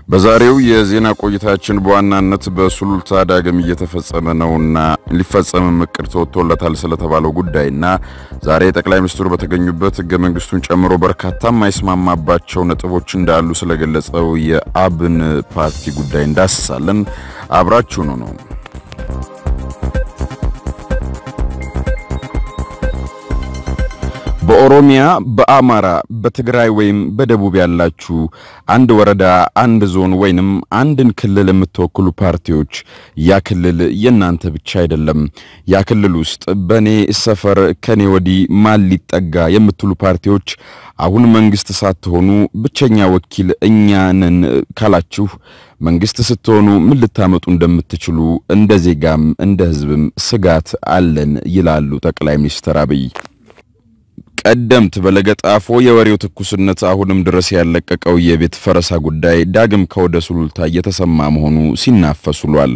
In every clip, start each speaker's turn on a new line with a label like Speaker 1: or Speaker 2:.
Speaker 1: በዛሬው የዜና ቆይታችን በዋናነት በሱሉልታ ዳግም እየተፈጸመ ነውና ሊፈጸምም እቅድ ተወጥቶለታል ስለተባለው ጉዳይና ዛሬ ጠቅላይ ሚኒስትሩ በተገኙበት ሕገ መንግስቱን ጨምሮ በርካታ የማይስማማባቸው ነጥቦች እንዳሉ ስለገለጸው የአብን ፓርቲ ጉዳይ እንዳስሳለን። አብራችሁኑ ነው። በኦሮሚያ፣ በአማራ፣ በትግራይ ወይም በደቡብ ያላችሁ አንድ ወረዳ፣ አንድ ዞን ወይንም አንድን ክልል የምትወክሉ ፓርቲዎች ያ ክልል የእናንተ ብቻ አይደለም። ያ ክልል ውስጥ በእኔ ሰፈር ከኔ ወዲህ ማን ሊጠጋ የምትሉ ፓርቲዎች አሁን መንግስት ሳትሆኑ ብቸኛ ወኪል እኛ ነን ካላችሁ መንግስት ስትሆኑ ምን ልታመጡ እንደምትችሉ እንደ ዜጋም እንደ ህዝብም ስጋት አለን ይላሉ ጠቅላይ ሚኒስትር አብይ። ቀደምት በለገጣፎ የወሬው ትኩስነት አሁንም ድረስ ያለቀቀው የቤት ፈረሳ ጉዳይ ዳግም ከወደ ሱሉልታ እየተሰማ መሆኑ ሲናፈስ ውሏል።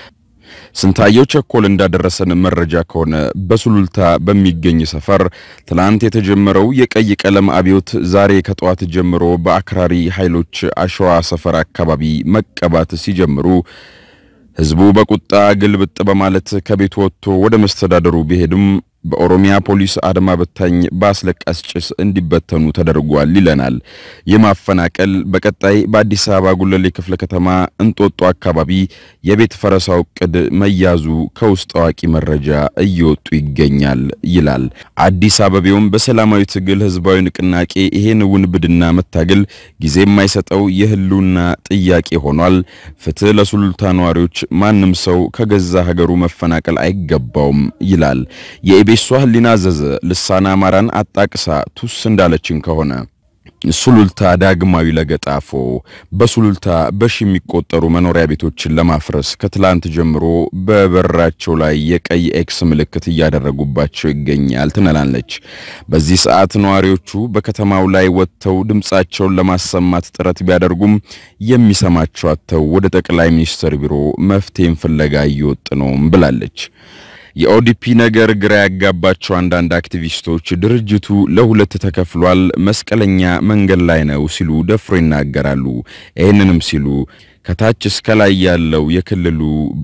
Speaker 1: ስንታየው ቸኮል እንዳደረሰን መረጃ ከሆነ በሱሉልታ በሚገኝ ሰፈር ትላንት የተጀመረው የቀይ ቀለም አብዮት ዛሬ ከጠዋት ጀምሮ በአክራሪ ኃይሎች አሸዋ ሰፈር አካባቢ መቀባት ሲጀምሩ ህዝቡ በቁጣ ግልብጥ በማለት ከቤቱ ወጥቶ ወደ መስተዳደሩ ቢሄድም በኦሮሚያ ፖሊስ አድማ በታኝ በአስለቃስ ጭስ እንዲበተኑ ተደርጓል ይለናል። የማፈናቀል በቀጣይ በአዲስ አበባ ጉለሌ ክፍለ ከተማ እንጦጦ አካባቢ የቤት ፈረሳው ዕቅድ መያዙ ከውስጥ አዋቂ መረጃ እየወጡ ይገኛል ይላል። አዲስ አበቤውም በሰላማዊ ትግል ህዝባዊ ንቅናቄ ይሄን ውንብድና መታገል ጊዜ የማይሰጠው የህልውና ጥያቄ ሆኗል። ፍትህ ለሱሉልታ ነዋሪዎች፣ ማንም ሰው ከገዛ ሀገሩ መፈናቀል አይገባውም ይላል። የኢቤሷ ህሊና አዘዘ ልሳና አማራን አጣቅሳ ቱስ እንዳለችን ከሆነ ሱሉልታ ዳግማዊ ለገጣፎ በሱሉልታ በሺ የሚቆጠሩ መኖሪያ ቤቶችን ለማፍረስ ከትላንት ጀምሮ በበራቸው ላይ የቀይ ኤክስ ምልክት እያደረጉባቸው ይገኛል ትነላለች። በዚህ ሰዓት ነዋሪዎቹ በከተማው ላይ ወጥተው ድምፃቸውን ለማሰማት ጥረት ቢያደርጉም የሚሰማቸው አጥተው ወደ ጠቅላይ ሚኒስትር ቢሮ መፍትሄን ፍለጋ እየወጡ ነውም ብላለች። የኦዲፒ ነገር ግራ ያጋባቸው አንዳንድ አክቲቪስቶች ድርጅቱ ለሁለት ተከፍሏል፣ መስቀለኛ መንገድ ላይ ነው ሲሉ ደፍሮ ይናገራሉ። ይህንንም ሲሉ ከታች እስከ ላይ ያለው የክልሉ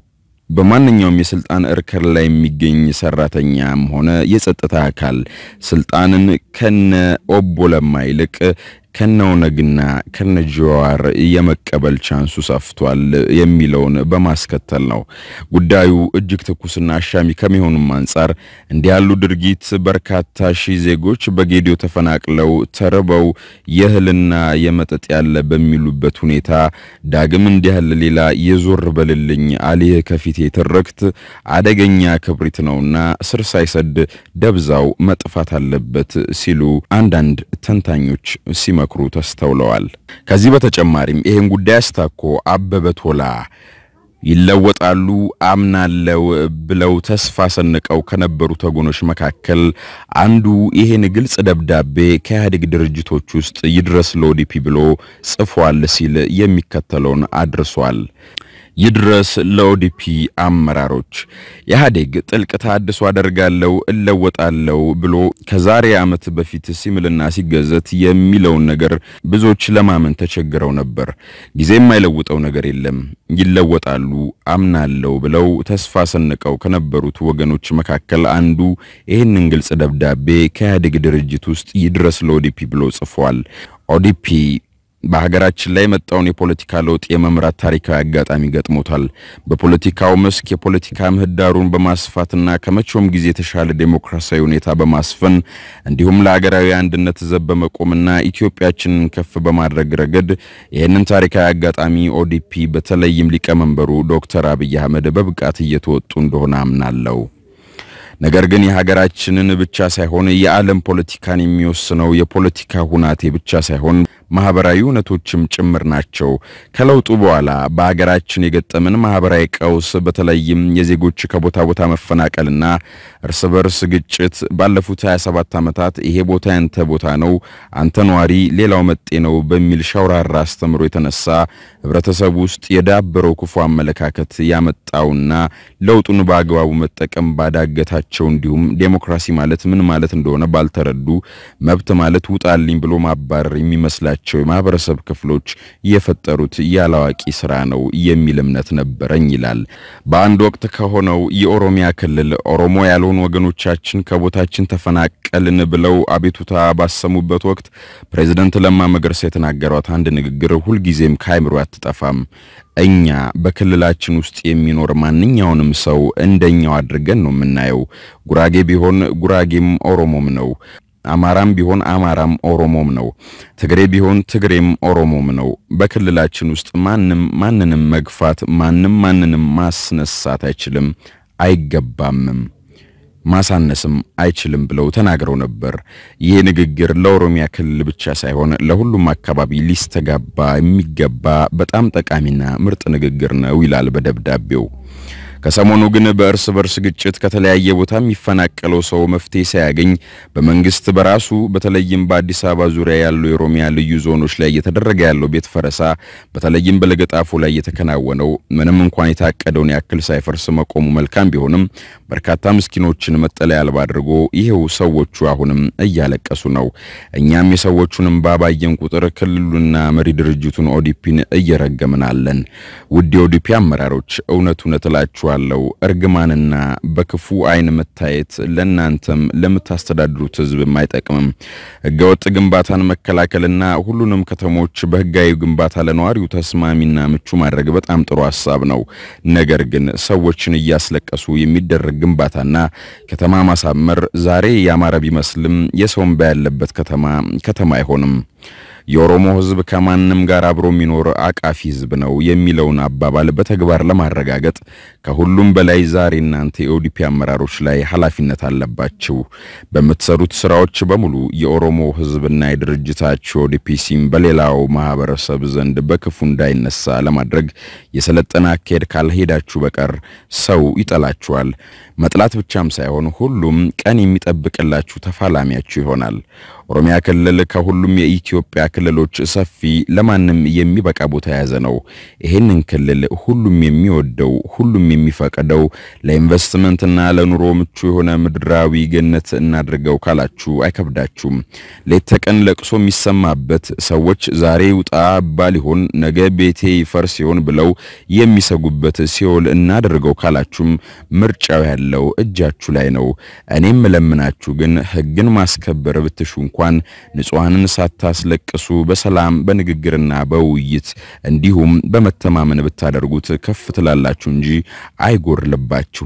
Speaker 1: በማንኛውም የስልጣን እርከን ላይ የሚገኝ ሰራተኛም ሆነ የጸጥታ አካል ስልጣንን ከነ ኦቦ ለማ ይልቅ ከነ ኦነግና ከነ ጀዋር የመቀበል ቻንሱ ሰፍቷል የሚለውን በማስከተል ነው። ጉዳዩ እጅግ ትኩስና አሻሚ ከሚሆኑም አንጻር እንዲህ ያሉ ድርጊት በርካታ ሺህ ዜጎች በጌዲዮ ተፈናቅለው ተርበው የእህልና የመጠጥ ያለ በሚሉበት ሁኔታ ዳግም እንዲህ ያለ ሌላ የዞር በልልኝ አልህ ከፊቴ ትርክት አደገኛ ክብሪት ነውና ስር ሳይሰድ ደብዛው መጥፋት አለበት ሲሉ አንዳንድ ተንታኞች ሲመ ክሩ ተስተውለዋል። ከዚህ በተጨማሪም ይሄን ጉዳይ አስታኮ አበበ ቶላ ይለወጣሉ አምናለው ብለው ተስፋ ሰንቀው ከነበሩ ወገኖች መካከል አንዱ ይሄን ግልጽ ደብዳቤ ከኢህአዴግ ድርጅቶች ውስጥ ይድረስ ለኦዲፒ ብሎ ጽፏል ሲል የሚከተለውን አድርሷል። ይድረስ ለኦዲፒ አመራሮች ኢህአዴግ ጥልቅ ተሃድሶ አደርጋለሁ እለወጣለሁ ብሎ ከዛሬ ዓመት በፊት ሲምልና ሲገዘት የሚለውን ነገር ብዙዎች ለማመን ተቸግረው ነበር። ጊዜ የማይለውጠው ነገር የለም። ይለወጣሉ አምናለሁ ብለው ተስፋ ሰንቀው ከነበሩት ወገኖች መካከል አንዱ ይህንን ግልጽ ደብዳቤ ከኢህአዴግ ድርጅት ውስጥ ይድረስ ለኦዲፒ ብሎ ጽፏል። ኦዲፒ በሀገራችን ላይ የመጣውን የፖለቲካ ለውጥ የመምራት ታሪካዊ አጋጣሚ ገጥሞታል። በፖለቲካው መስክ የፖለቲካ ምህዳሩን በማስፋትና ከመቼውም ጊዜ የተሻለ ዴሞክራሲያዊ ሁኔታ በማስፈን እንዲሁም ለሀገራዊ አንድነት ዘብ በመቆምና ኢትዮጵያችንን ከፍ በማድረግ ረገድ ይህንን ታሪካዊ አጋጣሚ ኦዲፒ በተለይም ሊቀመንበሩ ዶክተር አብይ አህመድ በብቃት እየተወጡ እንደሆነ አምናለሁ። ነገር ግን የሀገራችንን ብቻ ሳይሆን የዓለም ፖለቲካን የሚወስነው የፖለቲካ ሁናቴ ብቻ ሳይሆን ማህበራዊ እውነቶችም ጭምር ናቸው። ከለውጡ በኋላ በሀገራችን የገጠምን ማህበራዊ ቀውስ በተለይም የዜጎች ከቦታ ቦታ መፈናቀልና እርስ በርስ ግጭት ባለፉት 27 ዓመታት ይሄ ቦታ ያንተ ቦታ ነው፣ አንተ ነዋሪ፣ ሌላው መጤ ነው በሚል ሸውራራ አስተምሮ የተነሳ ህብረተሰቡ ውስጥ የዳበረው ክፉ አመለካከት ያመጣውና ለውጡን በአግባቡ መጠቀም ባዳገታቸው ባልገባቸው እንዲሁም ዴሞክራሲ ማለት ምን ማለት እንደሆነ ባልተረዱ መብት ማለት ውጣልኝ ብሎ ማባረር የሚመስላቸው የማህበረሰብ ክፍሎች የፈጠሩት ያላዋቂ ስራ ነው የሚል እምነት ነበረኝ ይላል። በአንድ ወቅት ከሆነው የኦሮሚያ ክልል ኦሮሞ ያልሆኑ ወገኖቻችን ከቦታችን ተፈናቀልን ብለው አቤቱታ ባሰሙበት ወቅት ፕሬዝደንት ለማ መገርሳ የተናገሯት አንድ ንግግር ሁልጊዜም ከአይምሮ አትጠፋም። እኛ በክልላችን ውስጥ የሚኖር ማንኛውንም ሰው እንደኛው አድርገን ነው የምናየው። ጉራጌ ቢሆን ጉራጌም ኦሮሞም ነው። አማራም ቢሆን አማራም ኦሮሞም ነው። ትግሬ ቢሆን ትግሬም ኦሮሞም ነው። በክልላችን ውስጥ ማንም ማንንም መግፋት፣ ማንም ማንንም ማስነሳት አይችልም፣ አይገባምም ማሳነስም አይችልም ብለው ተናግረው ነበር። ይህ ንግግር ለኦሮሚያ ክልል ብቻ ሳይሆን ለሁሉም አካባቢ ሊስተጋባ የሚገባ በጣም ጠቃሚና ምርጥ ንግግር ነው ይላል በደብዳቤው። ከሰሞኑ ግን በእርስ በርስ ግጭት ከተለያየ ቦታ የሚፈናቀለው ሰው መፍትሄ ሳያገኝ በመንግስት በራሱ በተለይም በአዲስ አበባ ዙሪያ ያሉ የኦሮሚያ ልዩ ዞኖች ላይ እየተደረገ ያለው ቤት ፈረሳ በተለይም በለገጣፎ ላይ የተከናወነው ምንም እንኳን የታቀደውን ያክል ሳይፈርስ መቆሙ መልካም ቢሆንም በርካታ ምስኪኖችን መጠለያ አልባ አድርጎ ይሄው ሰዎቹ አሁንም እያለቀሱ ነው። እኛም የሰዎቹን እንባ ባየን ቁጥር ክልሉና መሪ ድርጅቱን ኦዲፒን እየረገምናለን። ውድ የኦዲፒ አመራሮች እውነት እውነት እላችኋለሁ እርግማንና በክፉ አይን መታየት ለእናንተም ለምታስተዳድሩት ሕዝብም አይጠቅምም። ህገወጥ ግንባታን መከላከልና ሁሉንም ከተሞች በህጋዊ ግንባታ ለነዋሪው ተስማሚና ምቹ ማድረግ በጣም ጥሩ ሀሳብ ነው። ነገር ግን ሰዎችን እያስለቀሱ የሚደረግ ግንባታና ከተማ ማሳመር ዛሬ ያማረ ቢመስልም የሰው እንባ ያለበት ከተማ ከተማ አይሆንም። የኦሮሞ ህዝብ ከማንም ጋር አብሮ የሚኖር አቃፊ ህዝብ ነው የሚለውን አባባል በተግባር ለማረጋገጥ ከሁሉም በላይ ዛሬ እናንተ የኦዲፒ አመራሮች ላይ ኃላፊነት አለባችሁ። በምትሰሩት ስራዎች በሙሉ የኦሮሞ ህዝብና የድርጅታችሁ ኦዲፒ ሲም በሌላው ማህበረሰብ ዘንድ በክፉ እንዳይነሳ ለማድረግ የሰለጠነ አካሄድ ካልሄዳችሁ በቀር ሰው ይጠላችኋል። መጥላት ብቻም ሳይሆን ሁሉም ቀን የሚጠብቅላችሁ ተፋላሚያችሁ ይሆናል። ኦሮሚያ ክልል ከሁሉም የኢትዮጵያ ክልሎች ሰፊ ለማንም የሚበቃ ቦታ የያዘ ነው። ይሄንን ክልል ሁሉም የሚወደው ሁሉም የሚፈቅደው ለኢንቨስትመንትና ለኑሮ ምቹ የሆነ ምድራዊ ገነት እናድርገው ካላችሁ አይከብዳችሁም። ሌት ተቀን ለቅሶ የሚሰማበት ሰዎች ዛሬ ውጣ ባል ይሆን ነገ ቤቴ ይፈርስ ይሆን ብለው የሚሰጉበት ሲኦል እናድርገው ካላችሁም ምርጫው ያለው እጃችሁ ላይ ነው። እኔም ለምናችሁ ግን ሕግን ማስከበር ብትሹ እንኳን ንጹሐንን ሳታስለቅሱ በሰላም በንግግርና በውይይት እንዲሁም በመተማመን ብታደርጉት ከፍ ትላላችሁ እንጂ አይጎርልባችሁም።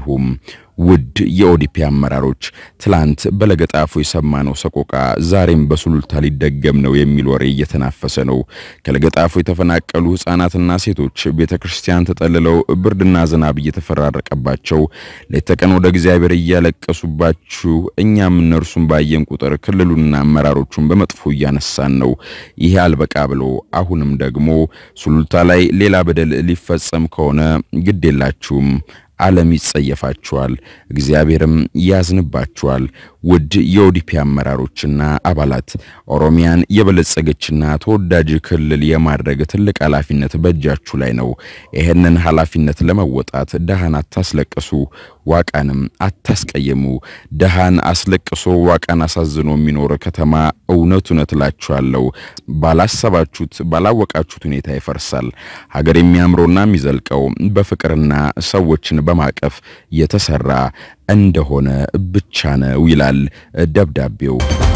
Speaker 1: ውድ የኦዲፒ አመራሮች ትላንት በለገጣፎ የሰማነው ሰቆቃ ዛሬም በሱሉልታ ሊደገም ነው የሚል ወሬ እየተናፈሰ ነው። ከለገጣፎ የተፈናቀሉ ሕፃናትና ሴቶች ቤተ ክርስቲያን ተጠልለው ብርድና ዝናብ እየተፈራረቀባቸው ሌት ተቀን ወደ እግዚአብሔር እያለቀሱባችሁ እኛም እነርሱን ባየን ቁጥር ክልሉና አመራሮቹን በመጥፎ እያነሳን ነው። ይሄ አልበቃ ብሎ አሁንም ደግሞ ሱሉልታ ላይ ሌላ በደል ሊፈጸም ከሆነ ግድ የላችሁም ዓለም ይጸየፋችኋል፣ እግዚአብሔርም ያዝንባችኋል። ውድ የኦዲፒ አመራሮችና አባላት ኦሮሚያን የበለጸገችና ተወዳጅ ክልል የማድረግ ትልቅ ኃላፊነት በእጃችሁ ላይ ነው። ይህንን ኃላፊነት ለመወጣት ደሃን አታስለቅሱ፣ ዋቃንም አታስቀየሙ። ደሃን አስለቅሶ ዋቃን አሳዝኖ የሚኖር ከተማ እውነት እውነት እላችኋለሁ ባላሰባችሁት ባላወቃችሁት ሁኔታ ይፈርሳል። ሀገር የሚያምረውና የሚዘልቀው በፍቅርና ሰዎችን በማቀፍ የተሰራ እንደሆነ ብቻ ነው ይላል ደብዳቤው።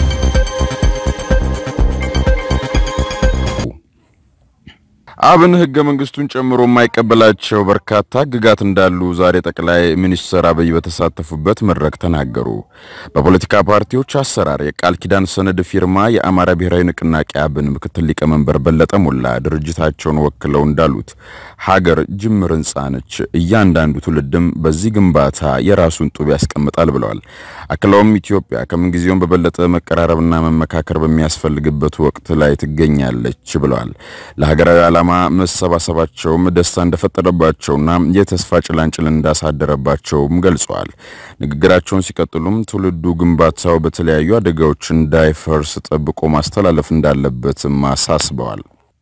Speaker 1: አብን ህገ መንግስቱን ጨምሮ የማይቀበላቸው በርካታ ህግጋት እንዳሉ ዛሬ ጠቅላይ ሚኒስትር አብይ በተሳተፉበት መድረክ ተናገሩ። በፖለቲካ ፓርቲዎች አሰራር የቃል ኪዳን ሰነድ ፊርማ የአማራ ብሔራዊ ንቅናቄ አብን ምክትል ሊቀመንበር በለጠ ሞላ ድርጅታቸውን ወክለው እንዳሉት ሀገር ጅምር ህንጻ ነች፣ እያንዳንዱ ትውልድም በዚህ ግንባታ የራሱን ጡብ ያስቀምጣል ብለዋል። አክለውም ኢትዮጵያ ከምንጊዜውም በበለጠ መቀራረብና መመካከር በሚያስፈልግበት ወቅት ላይ ትገኛለች ብለዋል። ለሀገራዊ ዓላማ መሰባሰባቸውም ደስታ እንደፈጠረባቸውና የተስፋ ጭላንጭል እንዳሳደረባቸውም ገልጸዋል። ንግግራቸውን ሲቀጥሉም ትውልዱ ግንባታው በተለያዩ አደጋዎች እንዳይፈርስ ጠብቆ ማስተላለፍ እንዳለበትም አሳስበዋል።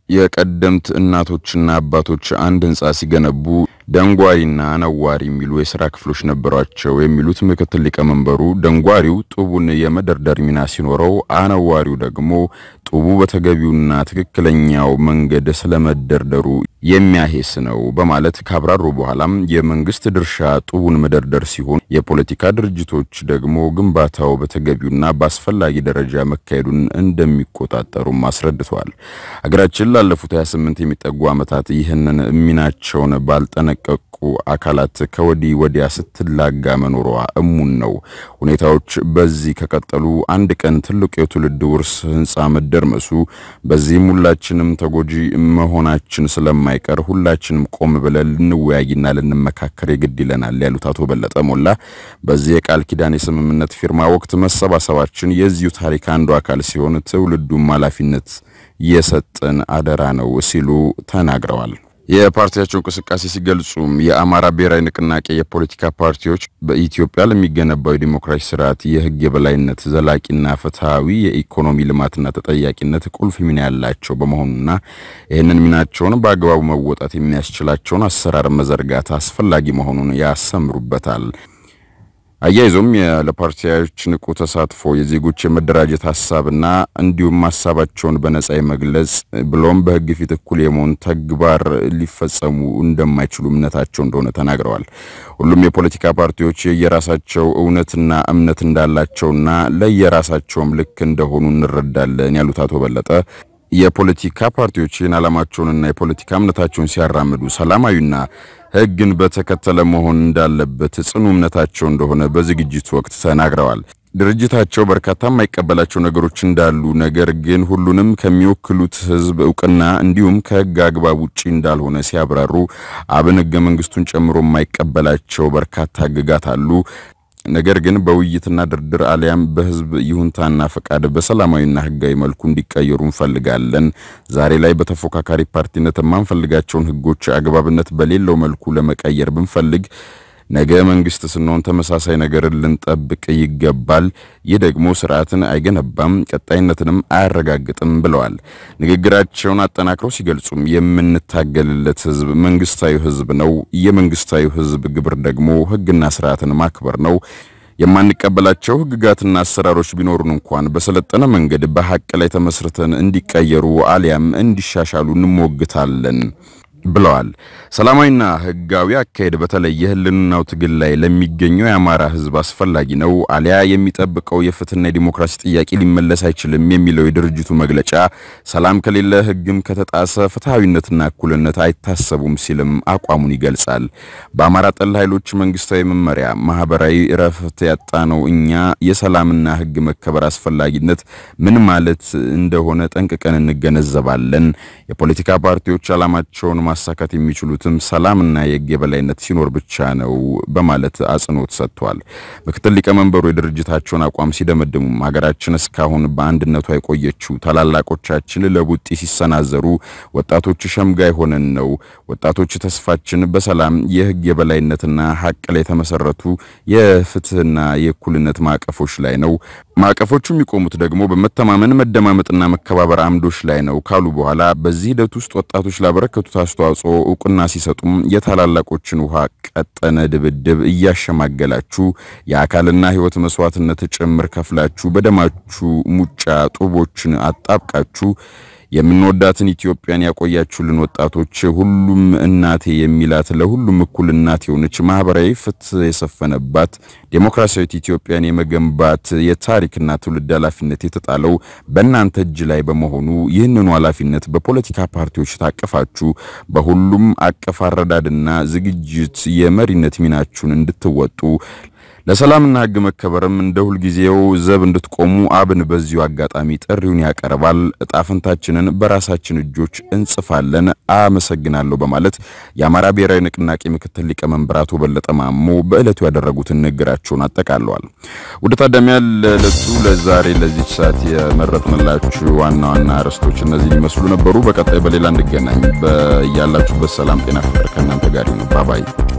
Speaker 1: የቀደምት እናቶችና አባቶች አንድ ህንጻ ሲገነቡ ደንጓሪና አነዋሪ የሚሉ የሥራ ክፍሎች ነበሯቸው የሚሉት ምክትል ሊቀመንበሩ ደንጓሪው ጡቡን የመደርደር ሚና ሲኖረው፣ አነዋሪው ደግሞ ጡቡ በተገቢውና ትክክለኛው መንገድ ስለመደርደሩ የሚያሄስ ነው በማለት ካብራሩ በኋላም የመንግስት ድርሻ ጡቡን መደርደር ሲሆን የፖለቲካ ድርጅቶች ደግሞ ግንባታው በተገቢውና በአስፈላጊ ደረጃ መካሄዱን እንደሚቆጣጠሩም አስረድተዋል። ሀገራችን ላለፉት 28 የሚጠጉ ዓመታት ይህንን ሚናቸውን ባልጠነቀቁ አካላት ከወዲህ ወዲያ ስትላጋ መኖሯ እሙን ነው። ሁኔታዎች በዚህ ከቀጠሉ አንድ ቀን ትልቁ የትውልድ ውርስ ህንፃ መደርመሱ፣ በዚህም ሁላችንም ተጎጂ መሆናችን ስለማይቀር ሁላችንም ቆም ብለን ልንወያይና ልንመካከር የግድ ይለናል ያሉት አቶ በለጠ ሞላ በዚህ የቃል ኪዳን የስምምነት ፊርማ ወቅት መሰባሰባችን የዚሁ ታሪክ አንዱ አካል ሲሆን ትውልዱም ኃላፊነት የሰጠን አደራ ነው ሲሉ ተናግረዋል። የፓርቲያቸው እንቅስቃሴ ሲገልጹም የአማራ ብሔራዊ ንቅናቄ የፖለቲካ ፓርቲዎች በኢትዮጵያ ለሚገነባው የዲሞክራሲ ስርዓት የህግ የበላይነት፣ ዘላቂና ፍትሐዊ የኢኮኖሚ ልማትና ተጠያቂነት ቁልፍ ሚና ያላቸው በመሆኑና ይህንን ሚናቸውን በአግባቡ መወጣት የሚያስችላቸውን አሰራር መዘርጋት አስፈላጊ መሆኑን ያሰምሩበታል። አያይዞም ለፓርቲዎች ንቁ ተሳትፎ የዜጎች የመደራጀት ሀሳብና እንዲሁም ሀሳባቸውን በነጻ የመግለጽ ብሎም በህግ ፊት እኩል የመሆን ተግባር ሊፈጸሙ እንደማይችሉ እምነታቸው እንደሆነ ተናግረዋል። ሁሉም የፖለቲካ ፓርቲዎች የየራሳቸው እውነትና እምነት እንዳላቸውና ለየራሳቸውም ልክ እንደሆኑ እንረዳለን ያሉት አቶ በለጠ የፖለቲካ ፓርቲዎች ይህን ዓላማቸውንና የፖለቲካ እምነታቸውን ሲያራምዱ ሰላማዊና ህግን በተከተለ መሆን እንዳለበት ጽኑ እምነታቸው እንደሆነ በዝግጅቱ ወቅት ተናግረዋል። ድርጅታቸው በርካታ የማይቀበላቸው ነገሮች እንዳሉ፣ ነገር ግን ሁሉንም ከሚወክሉት ህዝብ እውቅና እንዲሁም ከህግ አግባብ ውጪ እንዳልሆነ ሲያብራሩ አብን ህገ መንግስቱን ጨምሮ የማይቀበላቸው በርካታ ህግጋት አሉ ነገር ግን በውይይትና ድርድር አሊያም በህዝብ ይሁንታና ፈቃድ በሰላማዊና ህጋዊ መልኩ እንዲቀየሩ እንፈልጋለን። ዛሬ ላይ በተፎካካሪ ፓርቲነት የማንፈልጋቸውን ህጎች አግባብነት በሌለው መልኩ ለመቀየር ብንፈልግ ነገ መንግስት ስንሆን ተመሳሳይ ነገርን ልንጠብቅ ይገባል። ይህ ደግሞ ስርዓትን አይገነባም፣ ቀጣይነትንም አያረጋግጥም ብለዋል። ንግግራቸውን አጠናክረው ሲገልጹም የምንታገልለት ህዝብ መንግስታዊ ህዝብ ነው። የመንግስታዊ ህዝብ ግብር ደግሞ ህግና ስርዓትን ማክበር ነው። የማንቀበላቸው ህግጋትና አሰራሮች ቢኖሩን እንኳን በሰለጠነ መንገድ በሐቅ ላይ ተመስርተን እንዲቀየሩ አሊያም እንዲሻሻሉ እንሞግታለን ብለዋል። ሰላማዊና ህጋዊ አካሄድ በተለይ የህልውናው ትግል ላይ ለሚገኘው የአማራ ህዝብ አስፈላጊ ነው፣ አሊያ የሚጠብቀው የፍትህና የዲሞክራሲ ጥያቄ ሊመለስ አይችልም የሚለው የድርጅቱ መግለጫ ሰላም ከሌለ ህግም ከተጣሰ ፍትሐዊነትና እኩልነት አይታሰቡም ሲልም አቋሙን ይገልጻል። በአማራ ጠል ኃይሎች መንግስታዊ መመሪያ ማህበራዊ እረፍት ያጣነው እኛ የሰላምና ህግ መከበር አስፈላጊነት ምን ማለት እንደሆነ ጠንቅቀን እንገነዘባለን። የፖለቲካ ፓርቲዎች ዓላማቸውን ማሳካት የሚችሉትም ሰላምና የህግ የበላይነት ሲኖር ብቻ ነው በማለት አጽንኦት ሰጥቷል። ምክትል ሊቀመንበሩ የድርጅታቸውን አቋም ሲደመድሙም ሀገራችን እስካሁን በአንድነቷ የቆየችው ታላላቆቻችን ለቡጢ ሲሰናዘሩ ወጣቶች ሸምጋይ ሆነን ነው። ወጣቶች ተስፋችን በሰላም የህግ የበላይነትና ሀቅ ላይ የተመሰረቱ የፍትህና የእኩልነት ማዕቀፎች ላይ ነው። ማዕቀፎቹ የሚቆሙት ደግሞ በመተማመን መደማመጥና መከባበር አምዶች ላይ ነው ካሉ በኋላ በዚህ ሂደት ውስጥ ወጣቶች ላበረከቱት አስተዋጽኦ እውቅና ሲሰጡም የታላላቆችን ውሃ ቀጠነ ድብድብ እያሸማገላችሁ የአካልና ህይወት መስዋዕትነት ጭምር ከፍላችሁ በደማችሁ ሙጫ ጡቦችን አጣብቃችሁ የምንወዳትን ኢትዮጵያን ያቆያችሁልን ወጣቶች ሁሉም እናቴ የሚላት ለሁሉም እኩል እናት የሆነች ማህበራዊ ፍትህ የሰፈነባት ዴሞክራሲያዊት ኢትዮጵያን የመገንባት የታሪክና ትውልድ ኃላፊነት የተጣለው በእናንተ እጅ ላይ በመሆኑ ይህንኑ ኃላፊነት በፖለቲካ ፓርቲዎች ታቀፋችሁ በሁሉም አቀፍ አረዳድና ዝግጅት የመሪነት ሚናችሁን እንድትወጡ ለሰላምና ህግ መከበርም እንደ ሁልጊዜው ዘብ እንድትቆሙ አብን በዚሁ አጋጣሚ ጥሪውን ያቀርባል። እጣፈንታችንን በራሳችን እጆች እንጽፋለን። አመሰግናለሁ በማለት የአማራ ብሔራዊ ንቅናቄ ምክትል ሊቀመንበር አቶ በለጠ ማሞ በዕለቱ ያደረጉትን ንግግራቸውን አጠቃለዋል። ወደ ታዳሚያን ለዕለቱ ለዛሬ ለዚች ሰዓት የመረጥንላችሁ ዋና ዋና አርዕስቶች እነዚህ ሊመስሉ ነበሩ። በቀጣይ በሌላ እንገናኝ። በያላችሁበት ሰላም፣ ጤና፣ ፍቅር ከእናንተ ጋር ይሁን። ባባይ